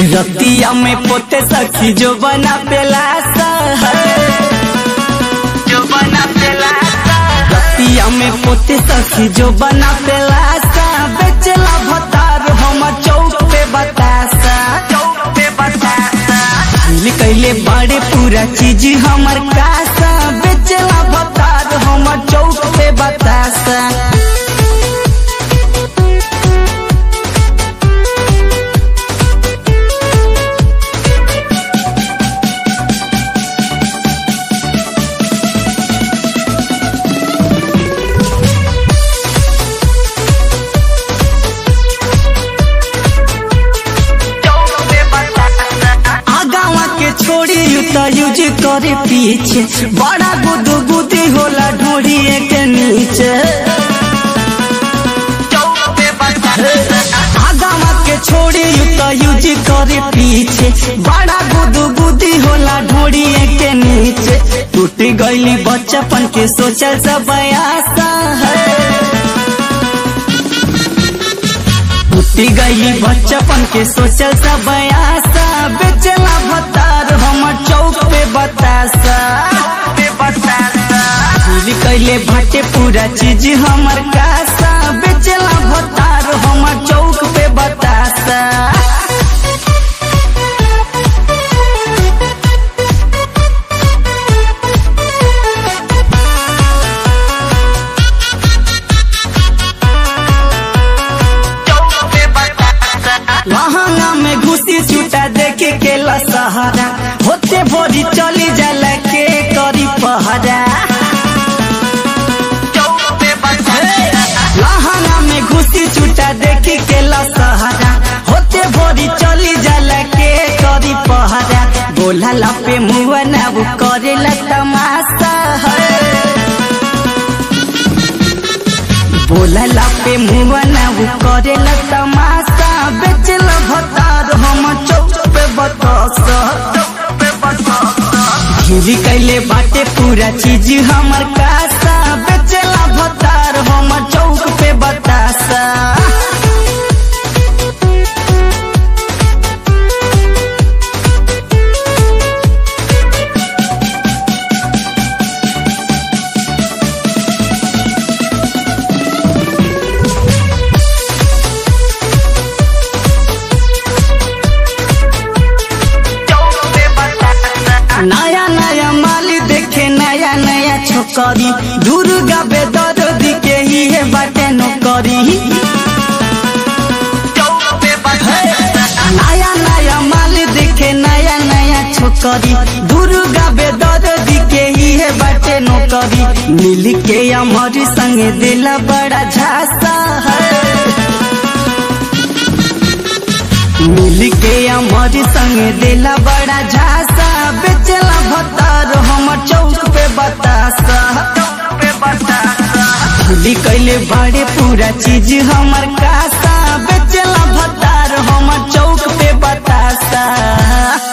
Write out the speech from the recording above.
रतिया में पोते सखी जो बना पेलासा जो बना पेलासा रतिया में पोते सखी जो बना पेलासा बेचला भतार हम चौक पे बतासा चौक पे बतासा दिल कैले बड़े पूरा चीज हमर कासा बेचला भतार हम चौक पे बतासा आगावा के छोड़ी यू तो यूज करे पीछे बड़ा गुदू गुदी होला ढोड़ी के नीचे आगावा के छोड़ी यू तो यूज करे पीछे बड़ा गुदू गुदी होला ढोड़ी के नीचे टूट गईली बच्चापन के सोचल सब आशा है टूटी गई बच्चपन के सोचल सब आशा बेचला भतार हमर चौक पे बतासा भूल कैले भाटे पूरा चीज हमर कासा बेचला भतार हमर चौक पे बतासा लहंगा में घुसी छूटा देखे के सहारा होते भोरी चली जाला के करी पहरा लहंगा में घुसी छूटा देखे के सहारा होते भोरी चली जाला के करी पहरा बोला लपे मुआ ना वो करे तमाशा है बोला लापे मुआ ना वो करे तमाशा बेचल भतार हम चौक पे बतासा घिरी कैले बाटे पूरा चीज हमर कासा बेचला भतार हम चौक पे बतासा नया नया माली देखे नया नया छोकरी दुर्गा बेदर के ही है बाटे नौकरी नया नया माली देखे नया नया छोकरी दुर्गा बेदर के ही है बाटे नौकरी मिल के हमारी संगे दिला बड़ा झांसा है मिल के हमारी संगे दिला बड़ा झांसा बेचला भतार हमर चौक पे बतासा भूली कैले बड़े पूरा चीज हमर कासा बेचला भतार हमर चौक पे बतासा